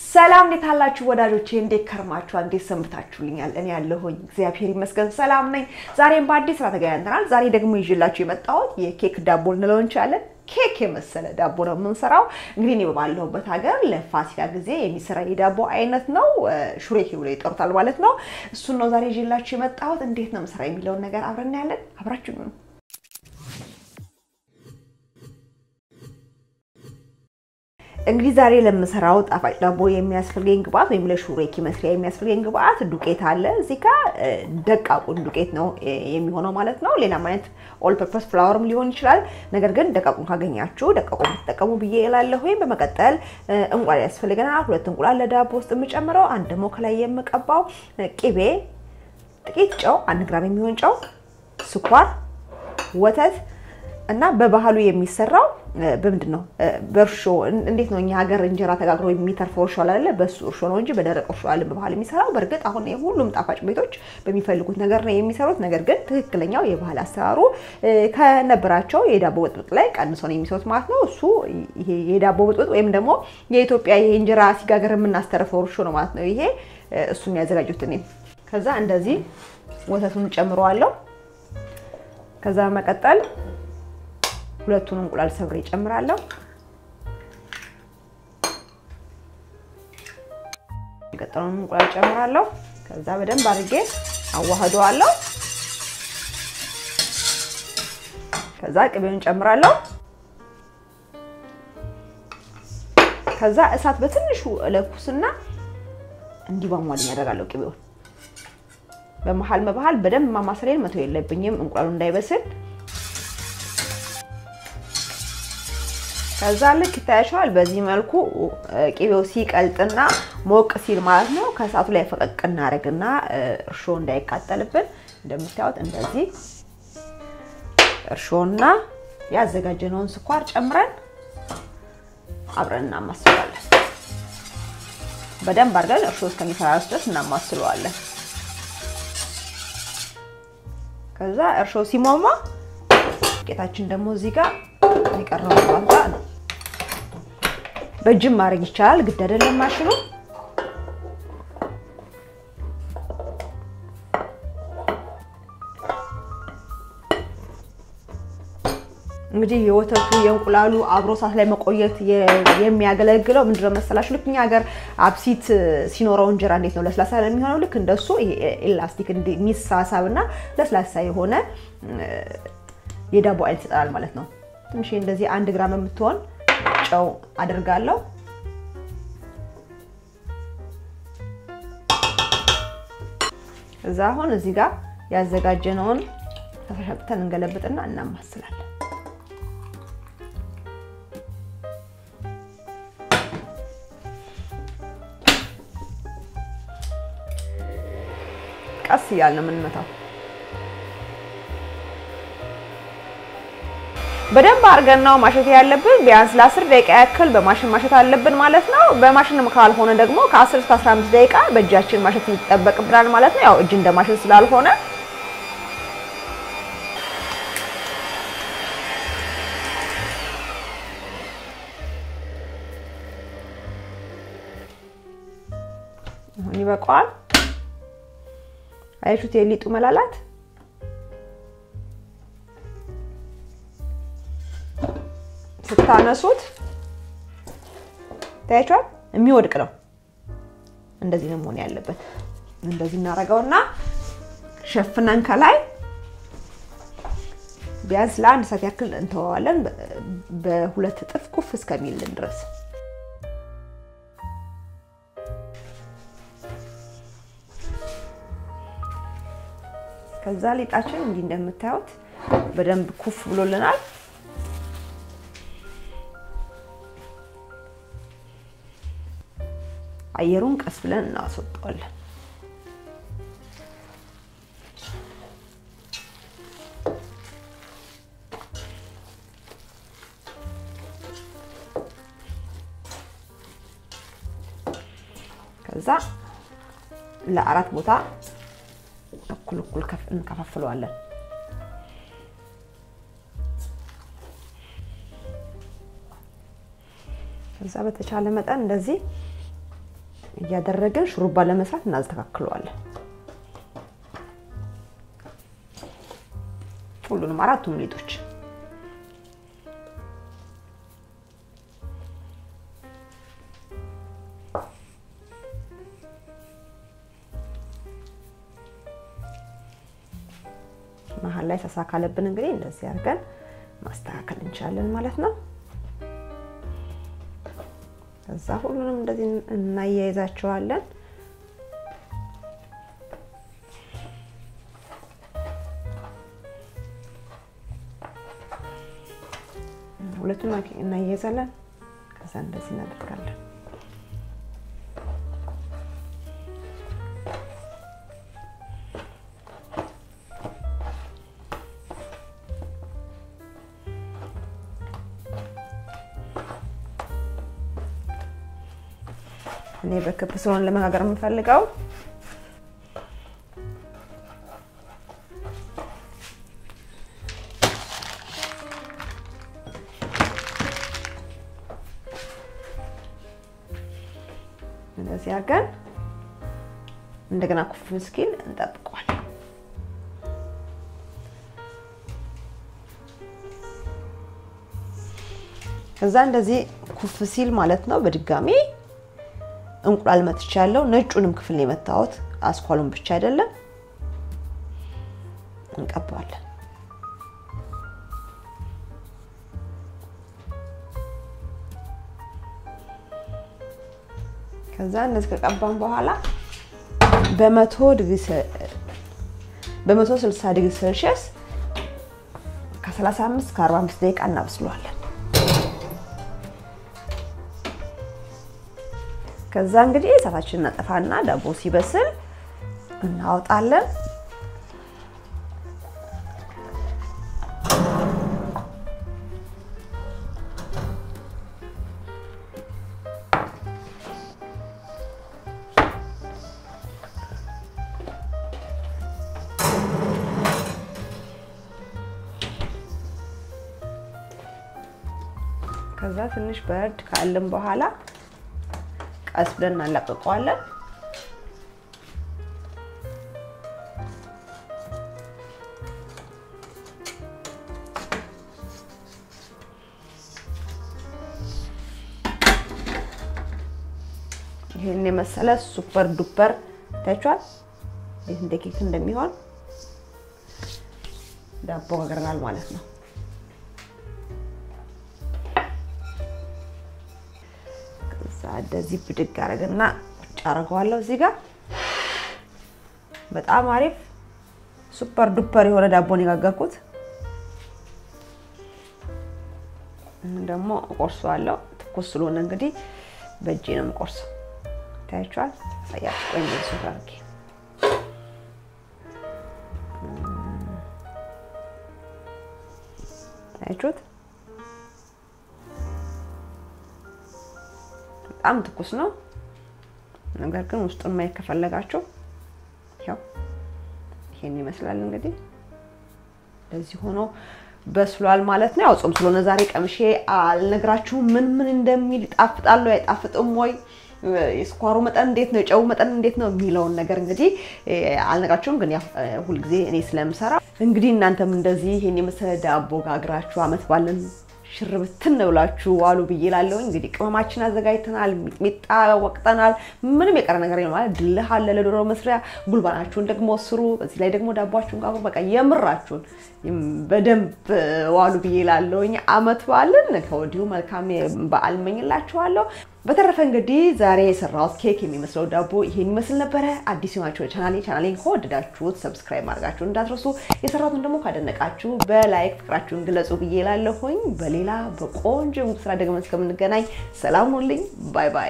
ሰላም እንዴት አላችሁ ወዳጆቼ? እንዴት ከርማችኋል? እንዴት ሰንብታችሁልኛል? እኔ ያለሁኝ እግዚአብሔር ይመስገን ሰላም ነኝ። ዛሬም በአዲስ ስራ ተገናኝተናል። ዛሬ ደግሞ ይዤላችሁ የመጣሁት የኬክ ዳቦ ልንለው እንችላለን። ኬክ የመሰለ ዳቦ ነው የምንሰራው። እንግዲህ እኔ ባለሁበት ሀገር ለፋሲካ ጊዜ የሚሰራ የዳቦ አይነት ነው። ሹሬክ ብሎ ይጠሩታል ማለት ነው። እሱን ነው ዛሬ ይዤላችሁ የመጣሁት። እንዴት ነው የምሰራ የሚለውን ነገር አብረን ያለን አብራችሁ ነው እንግዲህ ዛሬ ለምሰራው ጣፋጭ ዳቦ የሚያስፈልገኝ ግብአት ወይም ለሹሬክ መስሪያ የሚያስፈልገኝ ግብአት ዱቄት አለ። እዚህ ጋ ደቃቁን ዱቄት ነው የሚሆነው ማለት ነው። ሌላም አይነት ኦል ፐርፐስ ፍላወርም ሊሆን ይችላል። ነገር ግን ደቃቁን ካገኛችሁ ደቃቁን ብትጠቀሙ ብዬ እላለሁ። ወይም በመቀጠል እንቁላል ያስፈልገናል። ሁለት እንቁላል ለዳቦ ውስጥ የምጨምረው፣ አንድ ደግሞ ከላይ የምቀባው ቅቤ፣ ጥቂት ጨው፣ አንድ ግራም የሚሆን ጨው፣ ስኳር፣ ወተት እና በባህሉ የሚሰራው በምንድን ነው? በእርሾ እንዴት ነው? እኛ ሀገር እንጀራ ተጋግሮ የሚተርፈው እርሾ አለ በሱ እርሾ ነው እንጂ በደረቅ እርሾ አለ በባህል የሚሰራው። በእርግጥ አሁን ሁሉም ጣፋጭ ቤቶች በሚፈልጉት ነገር ነው የሚሰሩት። ነገር ግን ትክክለኛው የባህል አሰራሩ ከነበራቸው የዳቦ ብጥብጥ ላይ ቀንሶ ነው የሚሰሩት ማለት ነው። እሱ ይሄ የዳቦ ብጥብጥ ወይም ደግሞ የኢትዮጵያ ይሄ እንጀራ ሲጋገር የምናስተርፈው እርሾ ነው ማለት ነው። ይሄ እሱን ያዘጋጁት እኔ ከዛ እንደዚህ ወተቱን ጨምረዋለሁ። ከዛ መቀጠል ሁለቱን እንቁላል ሰብሬ እጨምራለሁ። የቀጠለውን እንቁላል እጨምራለሁ። ከዛ በደንብ አድርጌ አዋህደዋለሁ። ከዛ ቅቤውን እጨምራለሁ። ከዛ እሳት በትንሹ እለኩስና እንዲቧሟልኝ ያደርጋለሁ ቅቤውን በመሀል መባሃል በደንብ ማማሰሌን መተው የለብኝም እንቁላሉ እንዳይበስል ከዛ ልክ ይታያቸዋል። በዚህ መልኩ ቅቤው ሲቀልጥና ሞቅ ሲል ማለት ነው ከእሳቱ ላይ ፈቀቅ እናደርግና እርሾ እንዳይቃጠልብን እንደምታዩት እንደዚህ እርሾና ያዘጋጀነውን ስኳር ጨምረን አብረን እናማስለዋለን። በደንብ አድርገን እርሾ እስከሚፈራርስ ድረስ እናማስለዋለን። ከዛ እርሾ ሲሟሟ ዱቄታችን ደግሞ እዚህ ጋር የቀረው ቋንጣ ነው። በእጅም ማድረግ ይቻላል፣ ግድ አይደለም ማሽኑ። እንግዲህ የወተቱ የእንቁላሉ አብሮ እሳት ላይ መቆየት የሚያገለግለው ምንድነው መሰላችሁ? ልክ እኛ ሀገር አብሲት ሲኖረው እንጀራ እንዴት ነው ለስላሳ የሚሆነው? ልክ እንደሱ ኤላስቲክ የሚሳሳብ እና ለስላሳ የሆነ የዳቦ አይነት ይሰጠናል ማለት ነው። ትንሽ እንደዚህ አንድ ግራም የምትሆን ጨው አድርጋለሁ። እዛ አሁን እዚህ ጋር ያዘጋጀነውን ፈሳሽ አውጥተን እንገለብጥና እናማስላለን። ቀስ እያልን ነው የምንመታው። በደንብ አድርገን ነው ማሸት ያለብን። ቢያንስ ለ10 ደቂቃ ያክል በማሽን ማሸት አለብን ማለት ነው። በማሽን ካልሆነ ደግሞ ከ10 እስከ 15 ደቂቃ በእጃችን ማሸት ይጠበቅብናል ማለት ነው። ያው እጅ እንደ ማሽን ስላልሆነ አሁን ይበቃዋል። አያችሁት የሊጡ መላላት ስታነሱት ታያችኋል፣ የሚወድቅ ነው። እንደዚህ ነው መሆን ያለበት። እንደዚህ እናደርገውና ሸፍነን ከላይ ቢያንስ ለአንድ ሰዓት ያክል እንተዋዋለን፣ በሁለት እጥፍ ኩፍ እስከሚልን ድረስ። ከዛ ሊጣችን እንዲህ እንደምታዩት በደንብ ኩፍ ብሎልናል። አየሩን ቀስ ብለን እናስወጣዋለን። ከዛ ለአራት ቦታ እኩል እኩል እንከፋፍለዋለን። ከዛ በተቻለ መጠን እንደዚህ እያደረግን ሹሩባ ለመስራት እናስተካክለዋለን። ሁሉንም አራቱም ሊጦች መሀል ላይ ሰሳ ካለብን እንግዲህ እንደዚህ አድርገን ማስተካከል እንችላለን ማለት ነው። ከዛ ሁሉንም እንደዚህ እናያይዛቸዋለን። ሁለቱን እናያይዛለን። ከዛ እንደዚህ እናደርጋለን። እኔ በክብ ስለሆነ ለመጋገር የምፈልገው እንደዚህ አድርገን እንደገና ኩፍ እስኪል እንጠብቀዋለን። ከዛ እንደዚህ ኩፍ ሲል ማለት ነው በድጋሚ እንቁላል መትቻለሁ። ነጩንም ክፍል ነው የመታሁት፣ አስኳሉን ብቻ አይደለም። እንቀባዋለን። ከዛ እንደዚህ ከቀባን በኋላ በመቶ ዲግሪ በመቶ ስልሳ ዲግሪ ሴልሺየስ ከ35 እስከ 45 ደቂቃ እናብስለዋለን። ከዛ እንግዲህ እሳታችንን እናጠፋና ዳቦ ሲበስል እናወጣለን። ከዛ ትንሽ በርድ ካልን በኋላ ቀስ ብለን እናላቅቀዋለን። ይህን የመሰለ ሱፐር ዱፐር ታይቷል። እንዴት እንደ ኬክ እንደሚሆን ዳቦ ጋግረናል ማለት ነው። እንደዚህ ብድግ አደረግና ቁጭ አደርገዋለሁ እዚህ ጋር። በጣም አሪፍ ሱፐር ዱፐር የሆነ ዳቦን የጋገርኩት ደግሞ እቆርሰዋለሁ። ትኩስ ስለሆነ እንግዲህ በእጄ ነው የምቆርሰው። ታያችኋል። ሳያችሁ ቆይ እንደዚህ ሱፍ አድርጌ ታያችሁት። በጣም ትኩስ ነው። ነገር ግን ውስጡን ማየት ከፈለጋችሁ ያው ይሄን ይመስላል እንግዲህ እንደዚህ ሆኖ በስሏል ማለት ነው። ያው ጾም ስለሆነ ዛሬ ቀምሼ አልነግራችሁም ምን ምን እንደሚል ይጣፍጣሉ አይጣፍጥም ወይ የስኳሩ መጠን እንዴት ነው፣ የጨው መጠን እንዴት ነው የሚለውን ነገር እንግዲህ አልነግራችሁም። ግን ያው ሁልጊዜ እኔ ስለምሰራ እንግዲህ እናንተም እንደዚህ ይሄን የመሰለ ዳቦ ጋግራችሁ አመት ባለን ሽርብትን ብላችሁ ዋሉ ብዬ እላለሁ። እንግዲህ ቅመማችን አዘጋጅተናል፣ ሚጥሚጣ ወቅጠናል። ምንም የቀረ ነገር የለም ማለት ድልህ አለ ለዶሮ መስሪያ። ጉልባናችሁን ደግሞ ስሩ። በዚህ ላይ ደግሞ ዳቧችሁን ጋግሩ። በቃ የምራችሁን በደንብ ዋሉ ብዬ እላለሁ። አመት በዓልን ከወዲሁ መልካም በዓል እመኝላችኋለሁ። በተረፈ እንግዲህ ዛሬ የሰራሁት ኬክ የሚመስለው ዳቦ ይሄን ይመስል ነበረ። አዲስ የሆናችሁ ቻናሌ ቻናሌን ከወደዳችሁት ሰብስክራይብ ማድረጋችሁን እንዳትረሱ። የሰራሁትን ደግሞ ካደነቃችሁ በላይክ ፍቅራችሁን ግለጹ ብዬ እላለሁኝ። በሌላ በቆንጆ ስራ ደግመን እስከምንገናኝ ሰላም ሁኑልኝ። ባይ ባይ።